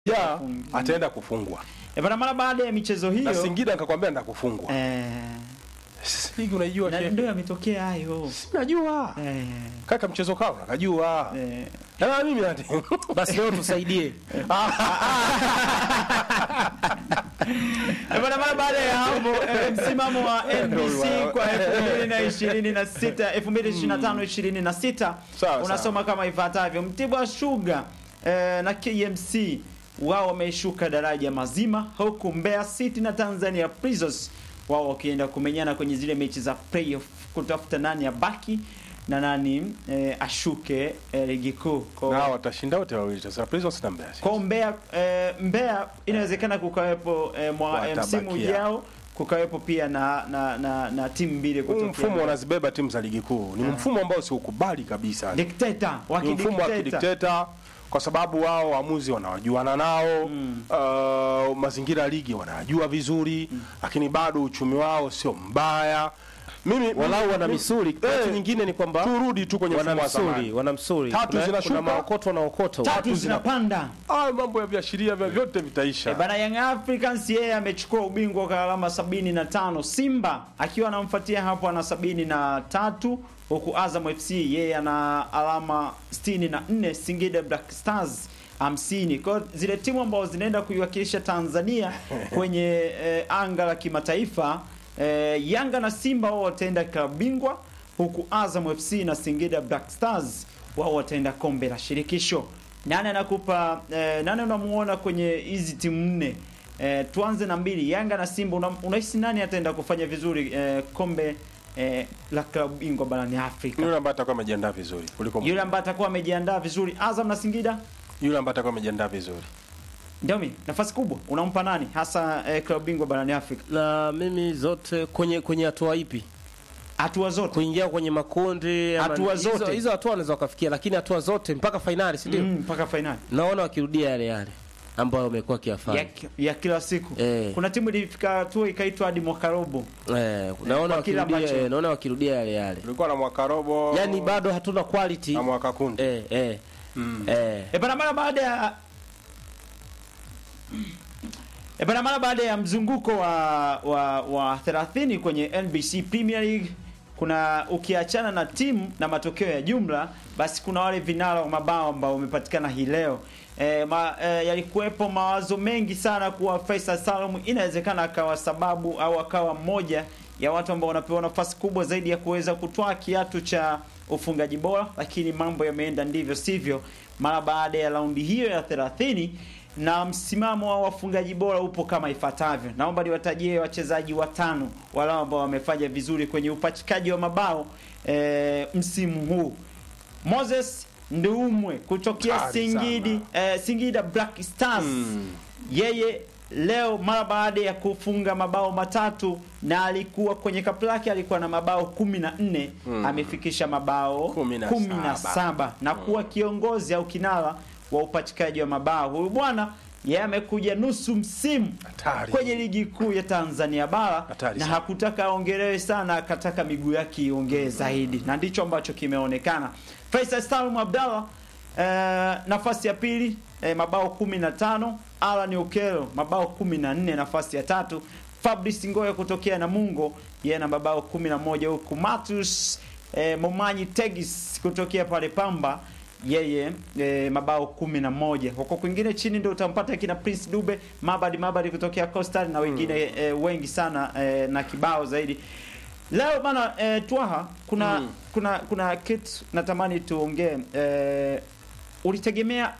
ja ataenda kufungwa E bana, mara baada ya michezo na hiyo Singida nikakwambia nenda kufungwa. eh, Ligi unaijua na shehe? ndio yametokea hayo Najua eh, kaka, mchezo kao nakajua eh. na mimi nati Basi leo tusaidie. E bana, mara baada ya hapo eh, msimamo wa NBC kwa 2026 2025 26 Sawa, unasoma kama ifuatavyo: Mtibwa Sugar eh, na KMC wao wameshuka daraja mazima, huku Mbeya City na Tanzania Prisons wao wakienda kumenyana kwenye zile mechi za playoff kutafuta nani abaki na nani eh, ashuke eh, ligi kuu Kwa- na watashinda wote wawili sasa, Prisons na Mbeya. kwa Mbeya eh, Mbeya inawezekana kukawepo eh, mwa, eh, Watabakia. msimu ujao kukawepo pia na na, na, na timu mbili Huu kutokea mfumo wanazibeba timu za ligi kuu ni mfumo ambao siukubali kabisa. dikteta wa Ni mfumo wa kidikteta kidikteta kwa sababu wao waamuzi wanawajuana nao Mm. uh, mazingira ya ligi wanayajua vizuri lakini bado uchumi wao sio mbaya. Mimi Walau wana mimi- misuli. Eh, Kitu nyingine ni kwamba turudi tu kwenye wana mfumo wa msuli, zamani. wana msuli. Tatu Kuna- zinashuka. kuna maokoto na okoto. tatu zinapanda Ah, mambo ya viashiria vya vyote vitaisha. E bana, Young Africans yeye amechukua ubingwa kwa alama 75. Simba akiwa anamfuatia hapo ana 73, huku Azam FC yeye ana alama 64, Singida Black Stars 50. Kwa hiyo zile timu ambazo zinaenda kuiwakilisha Tanzania kwenye eh, anga la kimataifa eh, Yanga na Simba wao wataenda klabu bingwa, huku Azam FC na Singida Black Stars wao wataenda kombe la shirikisho. Nani anakupa eh, nani unamuona kwenye hizi timu nne? Eh, tuanze na mbili, Yanga na Simba. Una- Unahisi nani ataenda kufanya vizuri eh, kombe eh, la klabu bingwa barani Afrika? Yule ambaye atakuwa amejiandaa vizuri kuliko Yule ambaye atakuwa amejiandaa vizuri, Azam na Singida. yule ambaye atakuwa amejiandaa vizuri. Ndio mimi, nafasi kubwa unampa nani hasa eh, klabu bingwa barani Afrika? Na mimi zote kwenye kwenye hatua ipi? Hatua zote. Kuingia kwenye makundi ama- Hatua hizo- zote. Hizo hatua wanaweza wakafikia lakini hatua zote mpaka fainali, si ndio? Mm, mpaka finali Naona wakirudia yale yale ambayo wamekuwa kiafanya. ya, ya kila siku. Eh. Kuna timu ilifika hatua ikaitwa hadi mwaka robo. Eh, naona kwa kile wakirudia ambacho- eh, naona wakirudia yale yale. Tulikuwa na mwaka robo Yaani bado hatuna quality. na mwaka kundi. Eh, eh. Eh. E bana, mara baada ya e bana, mara baada ya mzunguko wa wa, wa 30 kwenye NBC Premier League kuna ukiachana na timu na matokeo ya jumla, basi kuna wale vinara wa mabao ambao wamepatikana hii leo. E, ma, e, yalikuwepo mawazo mengi sana kuwa Faisal Salum inawezekana akawa sababu au akawa mmoja ya watu ambao wanapewa nafasi kubwa zaidi ya kuweza kutwaa kiatu cha ufungaji bora, lakini mambo yameenda ndivyo sivyo mara baada ya raundi hiyo ya 30 na msimamo wa wafungaji bora upo kama ifuatavyo. Naomba niwatajie wachezaji watano wale ambao wamefanya vizuri kwenye upachikaji wa mabao e, msimu huu. Moses Nduumwe kutokea Hatari Singidi, e, Singida Black Stars Mm. yeye leo mara baada ya kufunga mabao matatu na alikuwa kwenye kapu lake alikuwa na mabao kumi na nne Mm. amefikisha mabao Kumi na kumi na saba. saba na kuwa kiongozi au kinara wa upachikaji wa mabao. Huyu bwana yeye amekuja nusu msimu Hatari. kwenye ligi kuu ya Tanzania bara Hatari na sana. hakutaka aongelewe sana, akataka miguu yake iongee zaidi, na ndicho ambacho kimeonekana. Faisal Salum Abdallah eh, nafasi ya pili eh, mabao 15. Alan Okelo mabao 14, nafasi ya tatu. Fabrice Ngoya kutokea Namungo yeye na mabao 11, huku Matus eh, Momanyi Tegis kutokea pale Pamba yeye e, mabao kumi na moja huko kwingine chini ndio utampata kina Prince Dube Mabadi Mabadi kutokea Coastal na wengine e, wengi sana e, na kibao zaidi leo bana e, Twaha kuna Mm. kuna kuna kitu natamani tuongee e, ulitegemea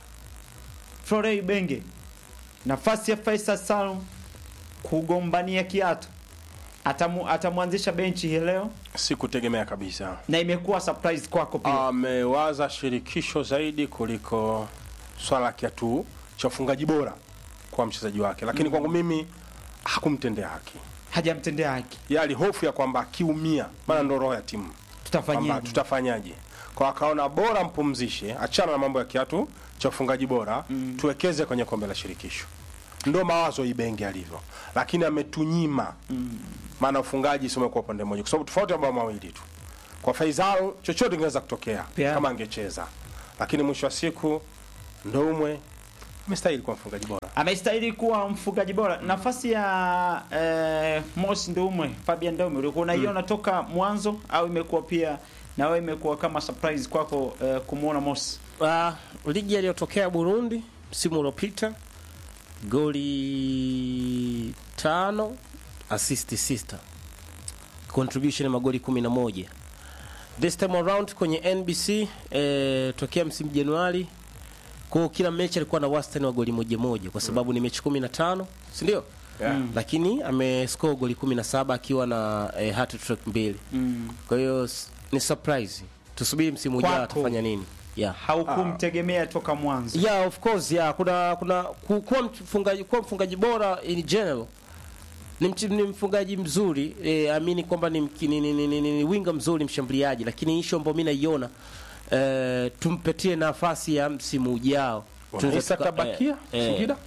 Florey Benge nafasi ya Faisal Salum kugombania kiatu atamu, atamwanzisha benchi hii leo Sikutegemea kabisa. na imekuwa surprise kwako pia Amewaza shirikisho zaidi kuliko swala la kiatu cha ufungaji bora kwa mchezaji wake, lakini kwangu mimi hakumtendea haki. hajamtendea haki Yali hofu ya kwamba akiumia, maana ndo roho ya timu kwamba tutafanyaje tutafanyaje kwa akaona bora mpumzishe, achana na mambo ya kiatu cha ufungaji bora mm. tuwekeze kwenye kombe la shirikisho. Ndo mawazo Ibenge alivyo, lakini ametunyima maana ufungaji sio kwa upande mmoja, kwa sababu tofauti mabao mawili tu. Kwa Faisal chochote kingeweza kutokea Pia. kama angecheza, lakini mwisho wa siku Ndoumwe amestahili kuwa mfungaji bora. amestahili kuwa mfungaji bora. Nafasi ya eh, Mos Ndumwe, Fabian Ndumwe ulikuwa unaiona toka mwanzo au imekuwa pia na wewe imekuwa kama surprise kwako eh, kumuona Mos? Uh, ligi aliyotokea Burundi msimu uliopita goli tano assist sita contribution ya magoli 11 this time around kwenye NBC eh, tokea msimu Januari kwa kila mechi alikuwa na wastani wa goli moja moja kwa sababu ni mechi 15 si ndio Yeah. Mm. lakini amescore goli 17 akiwa na eh, hat trick mbili Mm. kwa hiyo s- ni surprise tusubiri msimu ujao Kwako. atafanya nini yeah Haukumtegemea toka mwanzo. yeah of course yeah kuna kuna ku- kuwa mfungaji kuwa mfungaji bora in general ni, mch, ni mfungaji mzuri eh, amini kwamba ni, mki- ni, ni, ni, ni, ni, ni winga mzuri mshambuliaji lakini issue ambayo mimi naiona eh, tumpetie nafasi ya msimu ujao Tunaweza Isa tuka- kabakia eh, eh, Singida?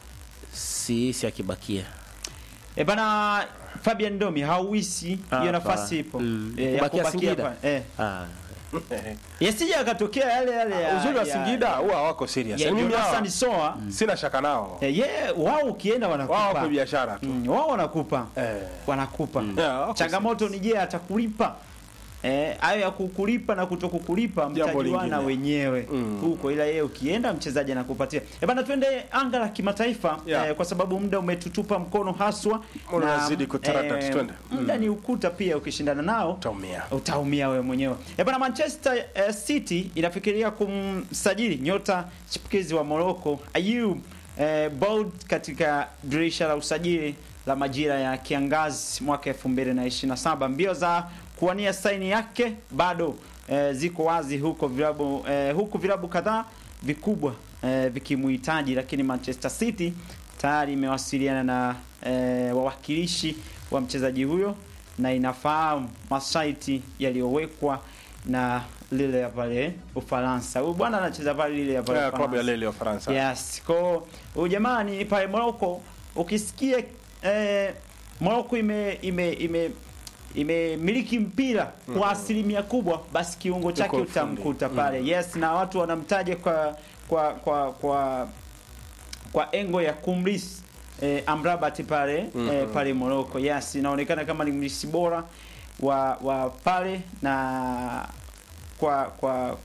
si si akibakia E bana Fabian Ndomi hauisi hiyo Hapa. nafasi ipo. Mm. Eh, ya Kubakia kubakia Singida? pa- Eh. ah, Yasije akatokea yale yale ya Uzuri wa ya- Singida huwa hawako serious. ya Yaani mimi hawa Jonathan Soa. sina shaka nao. Eh, ye wao ukienda Wao wanakupa. wako biashara tu. Mm, wao wanakupa. Eh. Wanakupa. Yeah, wako Changamoto ni je atakulipa? Eh, hayo ya kukulipa na kutokukulipa Jambo mtajuana lingine. wenyewe Mm. huko, ila yeye ukienda mchezaji anakupatia. Eh bana, twende anga la kimataifa Yeah. eh, kwa sababu muda umetutupa mkono haswa Muda unazidi kutaradad, twende. muda ni ukuta pia, ukishindana nao Utaumia. utaumia wewe mwenyewe. Eh bana, Manchester eh, City inafikiria kumsajili nyota chipukizi wa Morocco Ayoub eh, Bold katika dirisha la usajili la majira ya kiangazi mwaka 2027. Mbio za kuwania saini yake bado eh, ziko wazi huko vilabu eh, huku vilabu kadhaa vikubwa eh, vikimuhitaji, lakini Manchester City tayari imewasiliana na eh, wawakilishi wa mchezaji huyo na inafahamu masharti yaliyowekwa na lile ya pale Ufaransa. Huyu bwana anacheza pale lile ya pale Yeah, klabu ya Ufaransa. Lille ya Ufaransa. Yes, kwa huyu jamaa ni pale Morocco. Ukisikia eh, Morocco ime ime ime imemiliki mpira kwa asilimia kubwa, basi kiungo chake Yuko fundi. utamkuta pale. Yes, na watu wanamtaja kwa kwa kwa kwa kwa engo ya kumlisi eh, Amrabat pale eh, pale Morocco. Yes, inaonekana kama ni mlisi bora wa wa pale na kwa kwa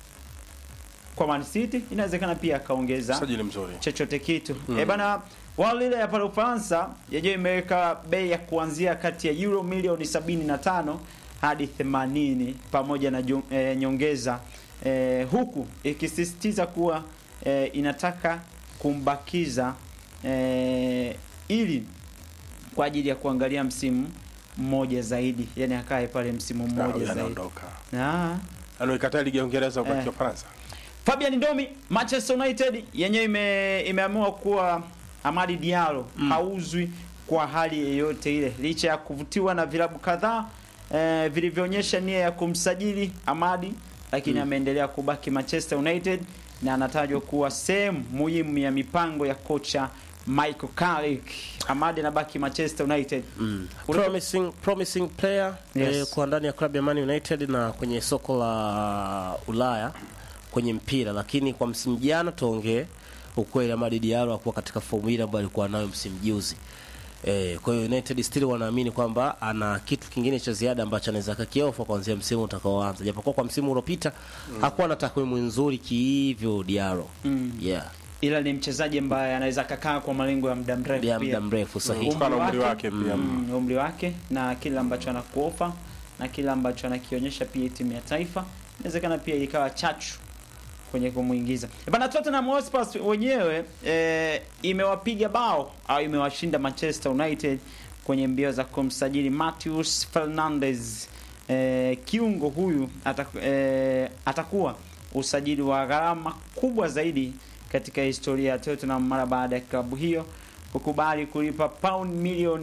kwa Man City inawezekana pia akaongeza Msajili mzuri. chochote kitu mm. E bana wao lile ya pale Ufaransa yenyewe imeweka bei ya kuanzia kati ya euro milioni 75 hadi 80 pamoja na ju- eh, nyongeza eh, huku ikisisitiza kuwa eh, inataka kumbakiza eh, ili kwa ajili ya kuangalia msimu mmoja zaidi, yani akae pale msimu Ah, mmoja huyu zaidi. anaondoka. Ah. Anaikataa ligi ya Uingereza Eh. ubaki Ufaransa. Fabian Ndomi, Manchester United yenyewe ime, imeamua kuwa Amadi Diallo hauzwi kwa hali yeyote ile, licha ya kuvutiwa na vilabu kadhaa eh, vilivyoonyesha nia ya kumsajili Amadi, lakini ameendelea kubaki Manchester United na anatajwa kuwa sehemu muhimu ya mipango ya kocha Michael Carrick. Amadi anabaki Manchester United. Mm. Ulipo- Promising, promising player Yes. eh, kwa ndani ya klabu ya Man United na kwenye soko la Ulaya kwenye mpira, lakini kwa msimu jana tuongee ukweli, Amadi Diallo hakuwa katika fomu ile ambayo alikuwa nayo msimu juzi. Eh, kwa hiyo United still wanaamini kwamba ana kitu kingine cha ziada ambacho anaweza kakiofa kuanzia msimu utakaoanza, japokuwa kwa msimu uliopita hakuwa na takwimu nzuri kihivyo Diallo. Mm. Yeah, Ila ni mchezaji ambaye anaweza kakaa kwa malengo ya muda mrefu ya pia. muda mrefu sahihi. Kutokana na umri wake pia. mm, umri wake na kile ambacho anakuofa na kile ambacho anakionyesha pia timu ya taifa inawezekana pia ikawa chachu kwenye kumuingiza Eh, bana Tottenham Hotspur wenyewe e, imewapiga bao au imewashinda Manchester United kwenye mbio za kumsajili Matheus Fernandes e, kiungo huyu ataku, e, atakuwa usajili wa gharama kubwa zaidi katika historia ya Tottenham mara baada ya klabu hiyo kukubali kulipa pound milioni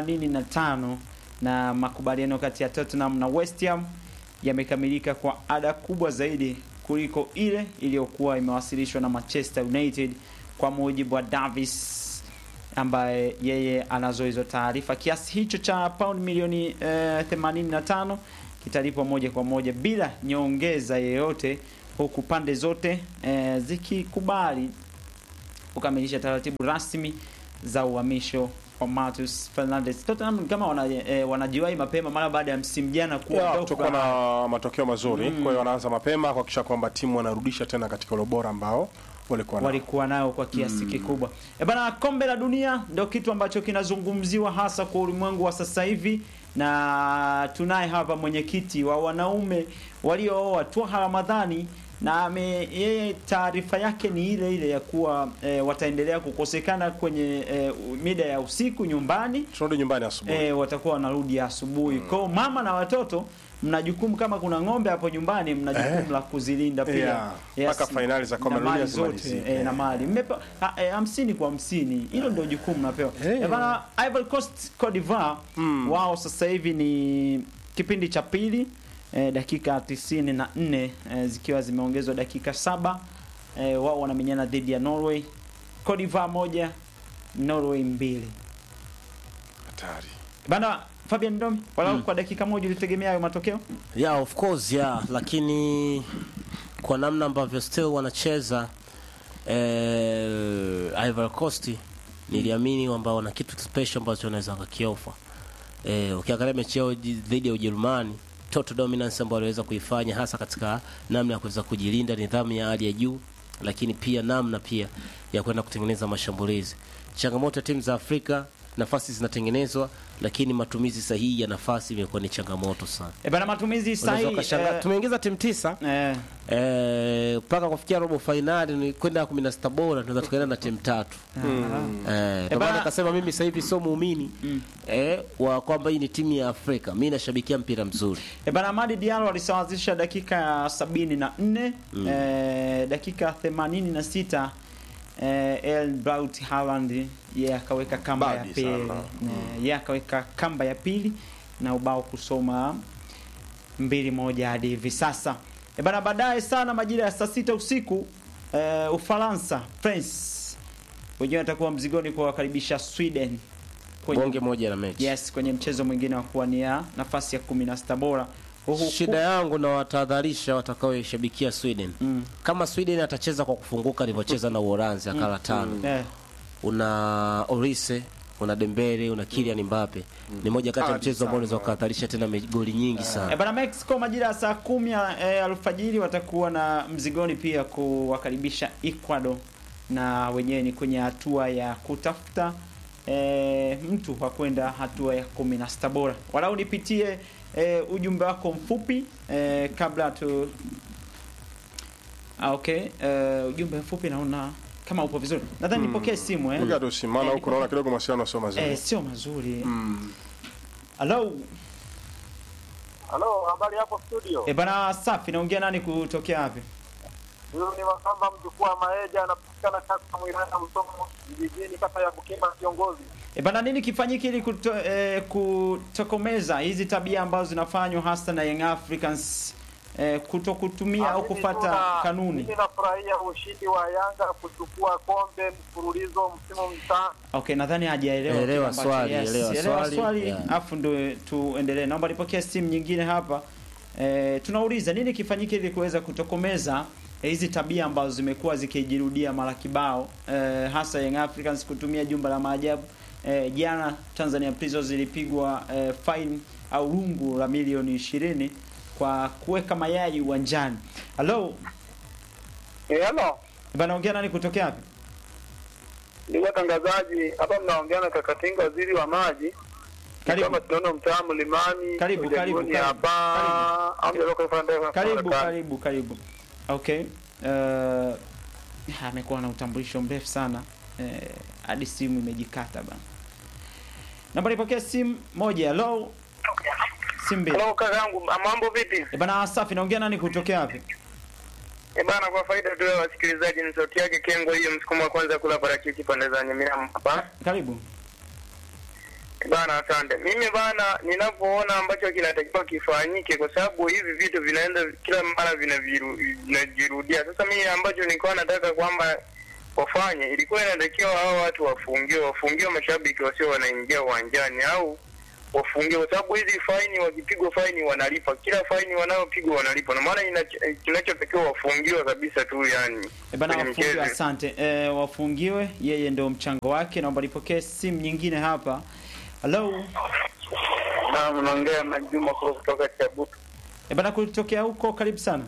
85 na makubaliano kati ya Tottenham na West Ham yamekamilika kwa ada kubwa zaidi kuliko ile iliyokuwa imewasilishwa na Manchester United kwa mujibu wa Davis ambaye yeye anazo hizo taarifa. Kiasi hicho cha pound milioni eh, 85 kitalipwa moja kwa moja bila nyongeza yeyote, huku pande zote eh, zikikubali kukamilisha taratibu rasmi za uhamisho wa Matheus Fernandes. Tottenham ni kama wana, eh, wanajiwahi mapema mara baada ya msimu jana Yeah, kuondoka. kutokana na matokeo mazuri kwa hiyo wanaanza mapema kuhakikisha kwamba timu wanarudisha tena katika ule ubora ambao walikuwa nao. walikuwa nayo kwa kiasi kikubwa. E bana, kombe la dunia ndio kitu ambacho kinazungumziwa hasa kwa ulimwengu wa sasa hivi, na tunaye hapa mwenyekiti wa wanaume waliooa Twaha Ramadhani na ame, yeye taarifa yake ni ile ile ya kuwa e, wataendelea kukosekana kwenye e, mida ya usiku nyumbani tunarudi nyumbani asubuhi e, watakuwa wanarudi asubuhi. Kwa hiyo mama na watoto mna jukumu, kama kuna ng'ombe hapo nyumbani, mna jukumu Eh. la kuzilinda pia Yeah. Mpaka fainali za kombe na la dunia mali zote zimalizike. e, na mali mmepewa ha- eh, hamsini kwa hamsini, hilo ndio jukumu mnapewa. Eh. Eh, bana Ivory Coast Cote d'Ivoire wao sasa hivi ni kipindi cha pili eh, dakika tisini na nne eh, zikiwa zimeongezwa dakika saba eh, wao wanamenyana dhidi ya Norway. Cote d'Ivoire moja Norway mbili. hatari Bana Fabian Ndomi, walau kwa dakika moja ulitegemea hayo matokeo? yeah of course yeah lakini kwa namna ambavyo still wanacheza eh, Ivory Coast niliamini kwamba wana kitu special ambacho wanaweza wakakiofa eh, ukiangalia mechi yao ji- dhidi ya Ujerumani total dominance ambayo waliweza kuifanya hasa katika namna ya kuweza kujilinda nidhamu ya hali ya juu lakini pia namna pia ya kwenda kutengeneza mashambulizi changamoto ya timu za Afrika nafasi zinatengenezwa lakini matumizi sahihi ya nafasi imekuwa ni changamoto sana E bana matumizi Unaweza sahihi ukashangaa eh, tumeingiza timu tisa eh, eh, mpaka kufikia robo fainali ni kwenda kumi na sita bora tunaweza tukaenda na timu tatu eh, ndio bana- maana nikasema mimi sasa hivi sio muumini eh, wa kwamba hii ni timu ya Afrika mi nashabikia mpira mzuri E bana Amadi Diallo alisawazisha dakika ya sabini na nne eh, dakika themanini na sita eh, El Braut Haaland yeye akaweka kamba ya Badi pili sana. Eh, yeye akaweka kamba ya pili na ubao kusoma mbili moja hadi hivi sasa. E bana baadaye sana majira ya saa sita usiku eh, Ufaransa France wenyewe watakuwa mzigoni kuwakaribisha Sweden kwenye bonge moja na mechi Yes, kwenye mchezo mwingine wa kuwania nafasi ya 16 bora. Huku shida yangu na watahadharisha watakaoishabikia Sweden Mm. kama Sweden atacheza kwa kufunguka alivyocheza na Uholanzi akala tano eh, una Orise una Dembele una Kylian Mbappe ni moja kati ya Hadi mchezo ambao unaweza sana. ukahatarisha tena me- goli nyingi eh, sana bana Mexico majira ya saa kumi ya, eh, alfajiri watakuwa na mzigoni pia kuwakaribisha Ecuador na wenyewe ni kwenye hatua ya kutafuta eh, mtu wa kwenda hatua ya 16 bora. Walau nipitie eh, ujumbe wako mfupi eh, kabla tu Ah, okay. Eh, ujumbe mfupi naona kama upo vizuri. Nadhani nipokee simu eh. Piga tu simu, maana Eh, huku naona kidogo mawasiliano sio mazuri Eh, sio mazuri. Mm. Hello. Halo, habari hapo studio. Eh, bana safi naongea nani kutokea wapi? Huyu ni Makamba mjukuu wa Maeja anapatikana kata Mwirana Msomo vijijini kata ya Bukima kiongozi. E bana, nini kifanyike ili kuto, eh, kutokomeza hizi tabia ambazo zinafanywa hasa na Young Africans eh, kuto kutumia au Mimi kufata tuna- kanuni? Mimi nafurahia ushindi wa Yanga kuchukua kombe mfululizo msimu mtano. Okay, nadhani hajaelewa kile Elewa ambacho- swali, elewa swali, swali yeah. afu ndo tuendelee. Naomba nipokee simu nyingine hapa. Eh, tunauliza nini kifanyike ili kuweza kutokomeza eh, hizi tabia ambazo zimekuwa zikijirudia mara kibao eh, hasa Young Africans kutumia jumba la maajabu. Eh, jana Tanzania Prisons zilipigwa eh, fine au rungu la milioni ishirini kwa kuweka mayai uwanjani. Hello, Eh, hello. bana ongea nani kutokea wapi? Ndugu watangazaji, hapa mnaongea na Kakatinga waziri wa maji. Karibu. Kama tunaona mtaa Mlimani. Karibu, Ujaguni karibu, karibu. hapa. Amjalo kwa fanda. Karibu, karibu, karibu. Okay. Uh, amekuwa na utambulisho mrefu sana eh, hadi simu imejikata bana. Namba nipokea simu moja. Hello. Simu mbili. Hello kakangu, mambo vipi? Eh, bana safi, naongea nani kutokea wapi? E bana, kwa faida tu ya wasikilizaji, ni sauti yake Kengo hiyo, msukumo wa kwanza kula parachichi pande za Nyamira hapa. Karibu. E bana, asante. Mimi bana, ninavyoona ambacho kinatakiwa kifanyike, kwa sababu hivi vitu vinaenda kila mara vinaviru- vinajirudia. Sasa mimi ambacho nilikuwa nataka kwamba wafanye, ilikuwa inatakiwa hao watu wafungiwe, wafungiwe mashabiki wasio wanaingia uwanjani, au wafungiwe, kwa sababu hizi faini, wakipigwa faini wanalipa, kila faini wanayopigwa wanalipa, na maana ina- kinachotakiwa wafungiwe kabisa tu, yani E bana, kwenye wafungiwe, mchezo. asante. E, wafungiwe, yeye ndio mchango wake. Naomba nipokee simu nyingine hapa. Hello. Na unaongea na Juma Kuro kutoka Chabutu. E bana, kutokea huko, karibu sana.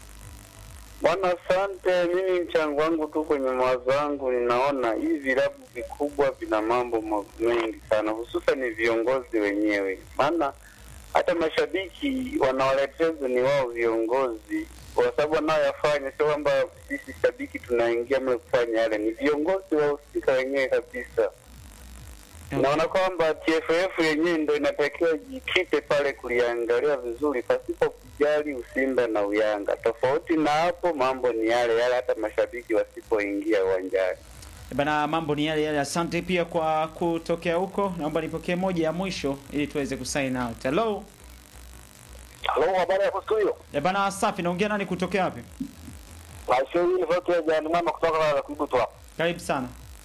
Bwana, asante. Mimi mchango wangu tu kwenye mawazo yangu, ninaona hivi vilabu vikubwa vina mambo ma- mengi sana, hususan viongozi wenyewe, maana hata mashabiki wanawaleteza ni wao viongozi, kwa sababu wanaoyafanya sio kwamba sisi shabiki tunaingia mle kufanya yale, ni viongozi wahusika wenyewe kabisa. Naona kwamba TFF yenyewe ndo inatakiwa jikite pale kuliangalia vizuri pasipo kujali Usimba na Uyanga. Tofauti na hapo, mambo ni yale yale, hata mashabiki wasipoingia uwanjani. E bana, mambo ni yale yale. Asante pia kwa kutokea huko. Naomba nipokee moja ya mwisho ili tuweze kusign out. Hello. Halo, habari ya studio. E bana, safi. Naongea nani kutokea wapi? Aisha hii ni sauti ya Jani Mama kutoka la Kibutu hapa. Karibu sana.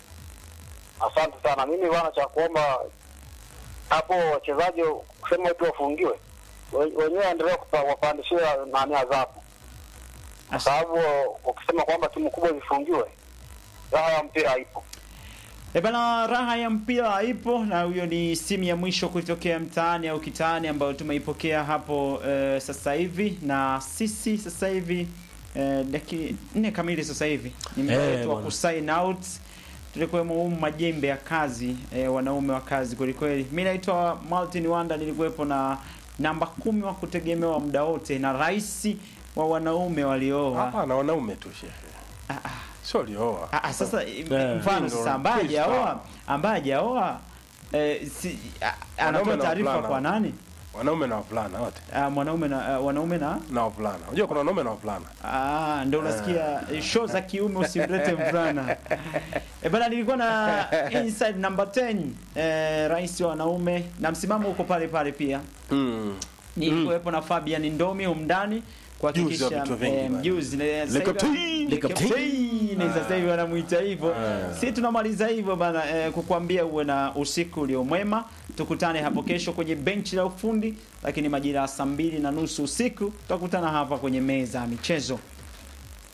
Asante sana. Mimi bwana, cha kuomba hapo wachezaji kusema eti wafungiwe, We- wenyewe waendelee kupa- wapandishia nani adhabu, kwa sababu ukisema kwamba timu kubwa zifungiwe, raha ya mpira haipo. E bana, raha ya mpira ipo, na huyo ni simu ya mwisho kutokea mtaani au kitaani ambayo tumeipokea hapo eh, sasa hivi, na sisi sasa hivi eh, dakika nne kamili sasa hivi ni muda Eh, wetu wa bwana. kusign out. Tulikuwemo humu majembe ya kazi eh, wanaume wa kazi kwelikweli. Mi naitwa Martin Wanda, nilikuwepo na namba kumi wa kutegemewa muda wote na rais wa wanaume waliooa. Hapana, wanaume tu shehe, Ah, ah. sio walioa. Ah, ah, sasa Eh. mfano sasa ambaye Please, hajaoa sawa. ambaye hajaoa eh, si, ah, anatoa Wanaume na taarifa wavulana. kwa nani? Wanaume na wavulana wote Ah, mwanaume na ah, wanaume na na wavulana. Unajua kuna wanaume na wavulana. ah, ndio unasikia eh, show za kiume usimlete mvulana. Eh, bana nilikuwa na inside number 10 eh, rais wa wanaume na msimamo uko pale pale pia. Mm. Nilikuwepo na Fabian Ndomi humndani Mjuzi wa kuhakikisha vitu vingi eh, bana. mjuzi na sasa hivi- Lekoptei. Lekoptei, na sasa hivi wanamuita hivyo. Si tunamaliza hivyo bana, eh, kukuambia uwe na usiku uliomwema. Tukutane hapo kesho kwenye benchi la ufundi, lakini majira ya saa mbili na nusu usiku tutakutana hapa kwenye meza ya michezo.